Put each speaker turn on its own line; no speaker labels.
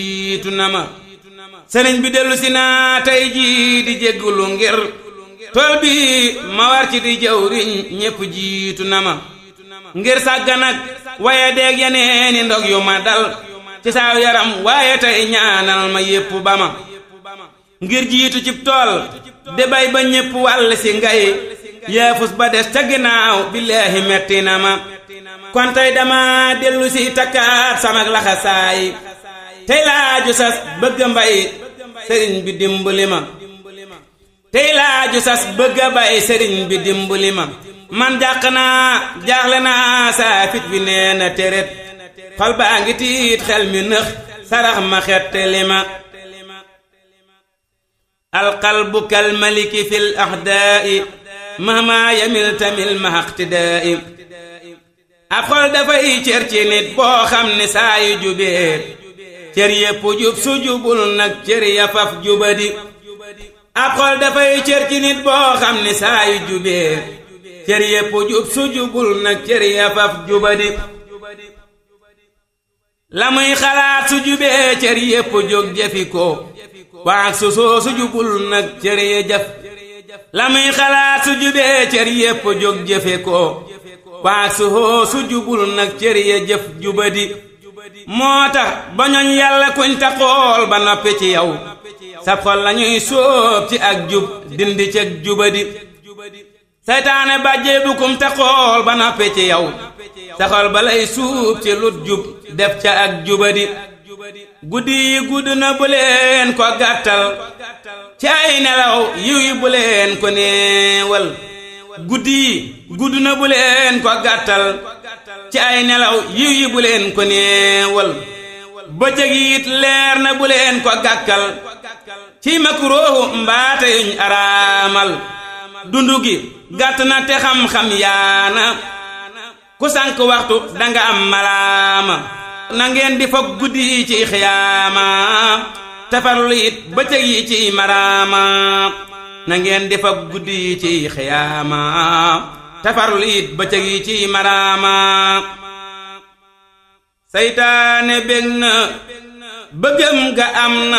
jiitu na ma sëriñ bi dellu si naa tey jii di jéggulu ngir tool bi ma war ci di jëwriñ ñépp jiitu na ma ngir sàggan ak waaye deeg yeneeni ndog yu ma dal ci saaw yaram waaye tey ñaanal ma yépp ba ma ngir jiitu cib tool de bay ba ñépp wàll si ngay yaafus ba des ca ginnaaw billaahi metti na ma kon tey dama dellu si takkaat samak laxasaay tey laaju sas bëgg mbay sëriñ bi dimbali ma tey laaju sas bëgg bay sëriñ bi dimbali ma man jàq naa jaaxle naa saa fit bi nee na téret xol baa ngi tiit xel mi nëx sarax ma xettali ma alqalbu kal maliki fil axdaa'i mahma yamil tamil ma iqtidaa'i ab xol dafay cër ci nit boo xam ne saa yu jubee cër yépp jub su jubul nag cër ya faf jubadi ab xol dafay cër ci nit boo xam ne saa yu jubee cër yépp jub su jubul nag cër ya faf jubadi la muy xalaat su jubee cër yépp jóg jëfi ko waak su soo su jubul nag cër ya jëf la muy xalaat su jubee cër yépp jóg jëfe ko waak su soo su jubul nag cër ya jëf jubadi moo tax ba ñoñ yàlla kuñ ta xool ba noppi ci yow sab xol lañuy sóob ci ak jub dindi ceg jubadi seytaane bàjjee bukum te xool ba noppi ci yow sa xol ba lay suub ci lut jub def ca ak jubadi guddi yi gudd na bu leen ko gàttal ci ay nelaw yiw yi bu leen ko néewal guddi yi gudd na bu leen ko gàttal ci ay nelaw yiw yi bu leen ko néewal bëccëg it leer na bu leen ko gàkkal ci makruuhu mbaate yuñ araamal dundu gi gàtt na te xam-xam yaana ku sànk waxtu danga am malaama na ngeen di foog guddi yi ci xiyaama tafarlu it bëccëg yi ci maraama na ngeen di foog guddi yi ci xiyaama tafarlu it bëccëg yi ci maraama saytaane bég na bëggam ga am na